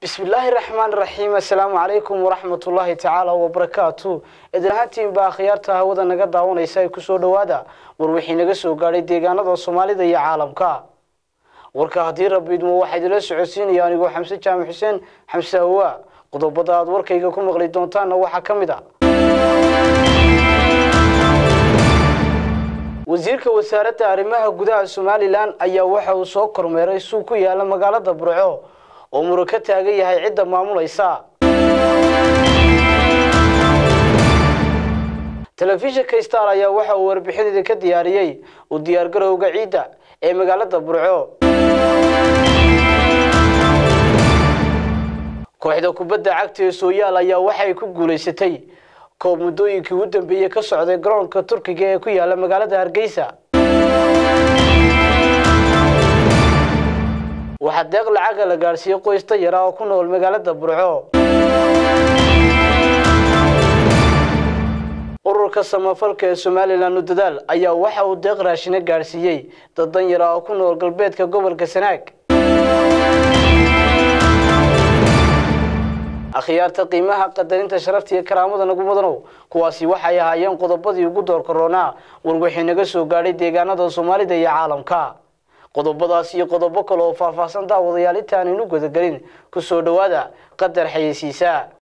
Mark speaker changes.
Speaker 1: bismillaahi raxmaan raxiim assalaamu calaykum waraxmatullaahi tacaala wabarakaatu idin ahaantiinbaa akhyaarta hawada naga daawanaysa ay kusoo dhowaada war wixii naga soo gaadhay deegaanada soomaalida iyo caalamka warka haddii rabbi idmo waxaa idinla socodsiinaya anigoo xamse jaamac xuseen xamse hawaa qodobada aad warkayga ku maqli doontaanna waxaa ka mid a wasiirka wasaaradda arrimaha gudaha somalilan ayaa waxa uu soo kormeeray suuq ku yaala magaalada burco oo muro ka taagan yahay cidda maamulaysa telefishinka star ayaa waxa uu warbixinada ka diyaariyey u diyaargarowga ciidda ee magaalada burco kooxda kubadda cagta ee sooyaal ayaa waxay ku guulaysatay koob muddooyinkii ugu dambeeyey ka socday garoonka turkiga ee ku yaala magaalada hargeysa waxaa deeq lacaga la gaadhsiiyey qoys dayar ah oo ku nool magaalada burco ururka samafalka ee somalilan u dadaal ayaa waxa uu deeq raashina gaadhsiiyey dad danyar ah oo ku nool galbeedka gobolka sanaag akhyaarta qiimaha qadarinta sharafta iyo karaamada nagu mudanow kuwaasi waxay ahaayeen qodobadii ugu door koronaa war wixii naga soo gaadhay deegaanada soomaalida iyo caalamka qodobadaas iyo qodobo kale oo faahfaahsan daawadayaal intaanaynu gudagelin ku soo dhowaada qadar xayeysiisa